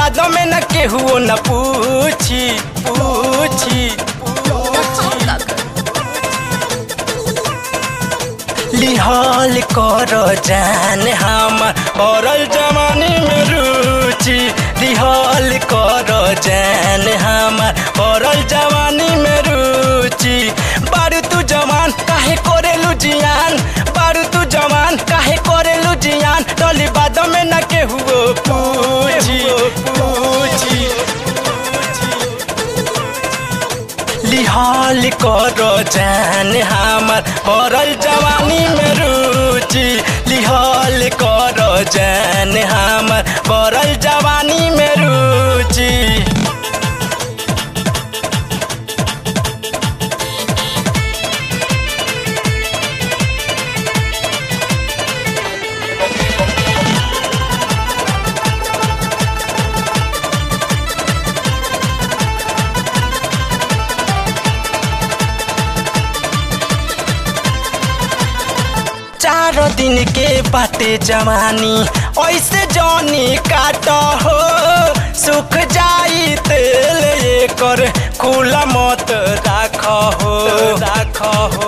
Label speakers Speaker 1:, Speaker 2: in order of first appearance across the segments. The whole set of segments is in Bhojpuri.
Speaker 1: बाद में न केहू न पूछी पूछी लिहाल कर जान हमर औरल जवानी में रुचि लिहाल कर जान हमर औरल जवानी में रुचि बारू तू जवान काहे करेलू जियान बारू तू जवान काहे करेलू जियान टली बाद में न केहू पूछी पूछी लिहाल कर जान हमर औरल जवानी में रुचि लिहाल कर जान हमर औरल जवानी में रुचि चार दिन के बाटे जवानी ऐसे जौनी काट हो सुख जाई तेल एकर खुला मत राख हो राख हो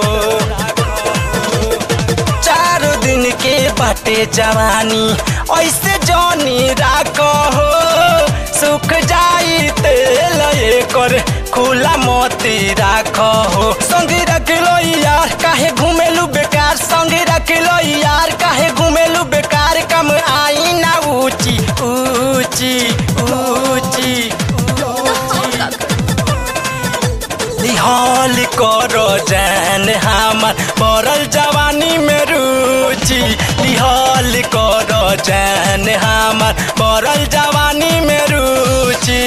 Speaker 1: चार दिन के बाटे जवानी ऐसे जौनी राख हो सुख जाई तेल एकर खुला मोती राख हो संगी रख लो यार काहे घूमेलू बेकार संगी रख लो यार काहे घूमेलू बेकार कम आई ना ऊंची ऊंची ऊंची लिहाल करो जान हमर पड़ल जवानी में रुचि लिहाल करो जान हमर पड़ल जवानी में रुचि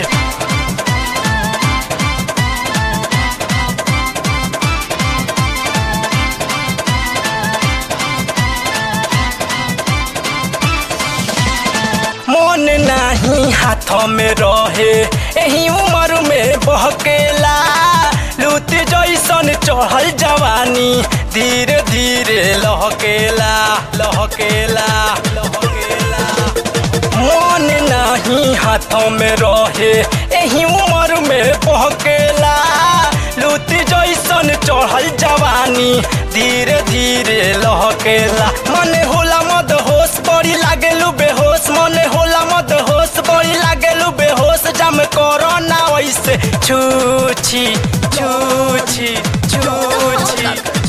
Speaker 1: मन नहीं हाथ में रहे यही उम्र में बहकेला लूट जैसन चढ़ल जवानी धीरे धीरे लहकेला लहकेला लहकेला मन नहीं हाथ में रहे यही उम्र में बहकेला लूट जैसन चढ़ल जवानी धीरे धीरे लहकेला मन होला मद होश बड़ी लागेलू बेहोश मन होला मद होश बड़ी लागेलू बेहोश जम करो ना वैसे छूछी छूछी छूछी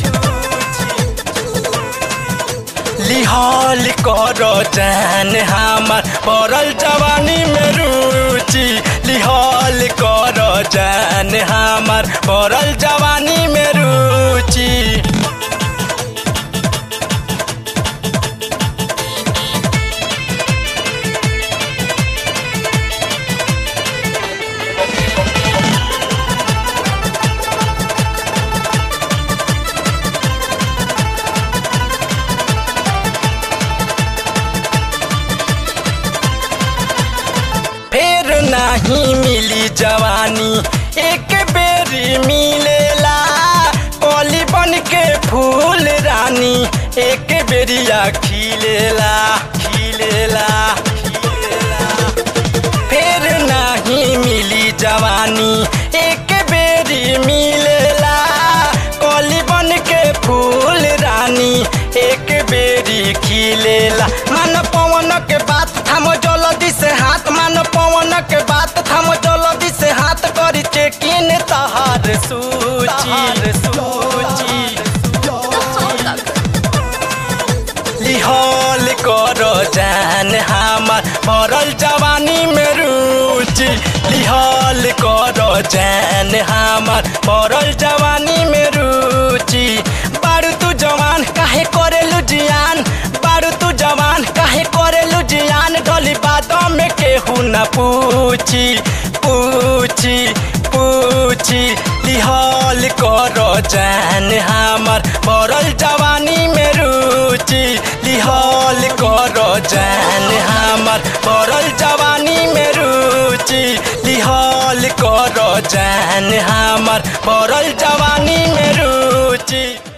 Speaker 1: लिहाल करो जान हमर पड़ल जवानी में रुचि लिहाल करो जान हमर पड़ल जवानी में रुचि फेर नहीं मिली जवानी एक बेरी मिलेला कली बन के फूल रानी एक बेरिया खिलेला खिलेला खिलेला फेर नहीं मिली जवानी एक बेरी मिलेला कली बन के फूल रानी एक बेरी खिलेला मन पवन के बात थम जल्दी से हाथ मन पवन के बात थम जल्दी से हाथ करी चेकिन तहार सूची सूची लिहाल करो जान हमर पड़ल जवानी में रुचि लिहाल करो जान हमर पड़ल जवानी में रुचि बारू तू जवान काहे करेलू जियान बारू तू जवान काहे करेलू जियान ढली बातों में केहू न पूछी पूछी पूछी लिहाल करो जान हमर पड़ल जवानी में रुचि लिहाल करो जान हमर पड़ल जवानी में रुचि लिहाल करो जान हमर पड़ल जवानी में रुचि